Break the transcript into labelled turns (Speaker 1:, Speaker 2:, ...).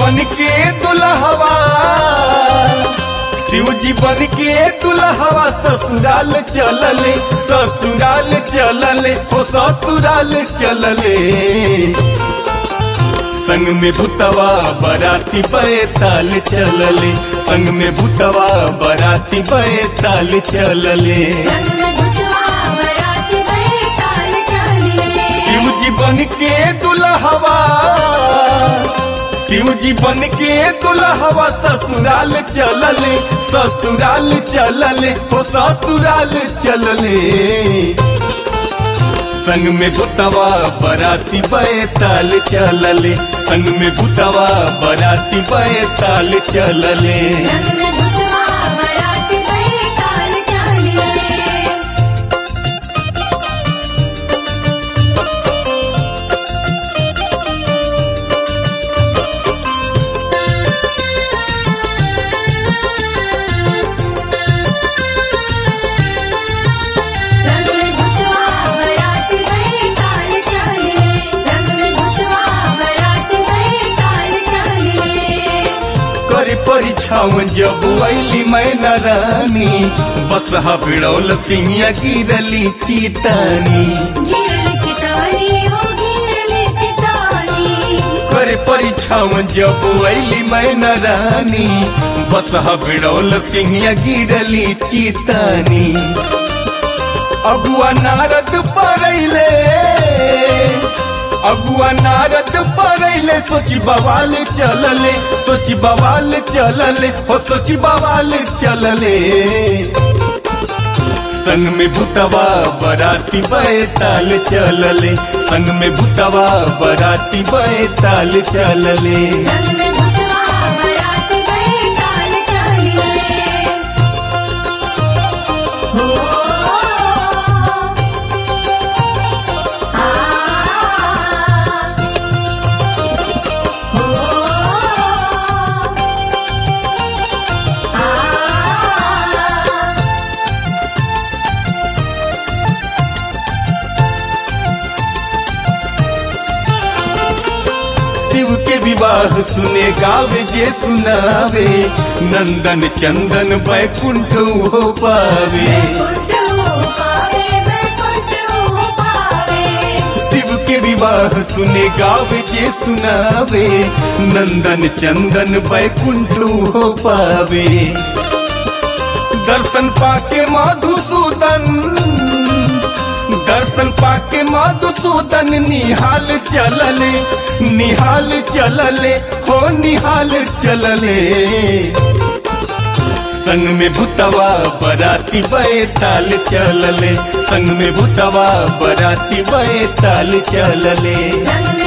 Speaker 1: बन के दुल्हवा शिव जी बन के दुल्हवा ससुराल चलले ससुराल चलले हो ससुराल चलले संग में भूतवा बराती बैताल चलले संग में भूतवा बराती बैताल चलले
Speaker 2: संग में भुतवा बराती बैताल चले
Speaker 1: शिव जी बन के दुल्हवा शिव जी बन के दुल्हवा ससुराल चलले ससुराल चलले हो ससुराल चलले संग में भूतवा बराती बैताल चलले संग में भूतवा बराती बैताल चलले
Speaker 2: संग में भुतवा बराती बैताल चले संग में भुतवा बराती बैताल चले संग में भुतवा बराती बैताल चले
Speaker 1: करे परीक्षाओं जब अली मैना रानी बस बिड़ौल सिंहिया गिरली चीतानी
Speaker 2: गिरल चितानी हो गिरल चितानी
Speaker 1: करे परीक्षाओं जब अली मैना रानी बस बिड़ौल सिंहिया गिरली चीतानी अगुआ नारद परैले अगुआ नारद परैले सोची बवाल चलले सोची बवाल चलले हो सोची बवाल चलले संग में भूतवा बराती बैताल चलले संग में भूतवा बराती बैताल चलले
Speaker 2: संग में भुतवा बराती बैताल चले हो आ हो आ
Speaker 1: शिव के विवाह सुने गावे जे सुनावे नंदन चंदन बैकुंठ हो पावे
Speaker 2: बैकुंठ हो पावे बैकुंठ हो पावे
Speaker 1: शिव के विवाह सुने गावे जे सुनावे नंदन चंदन बैकुंठ हो पावे दर्शन पाके मधुसूदन दर्शन पाके मधुसूदन निहाल चलले निहाल चलले हो निहाल चलले संग में भूतवा बराती बैताल चलले संग में भूतवा बराती बैताल चलले
Speaker 2: संग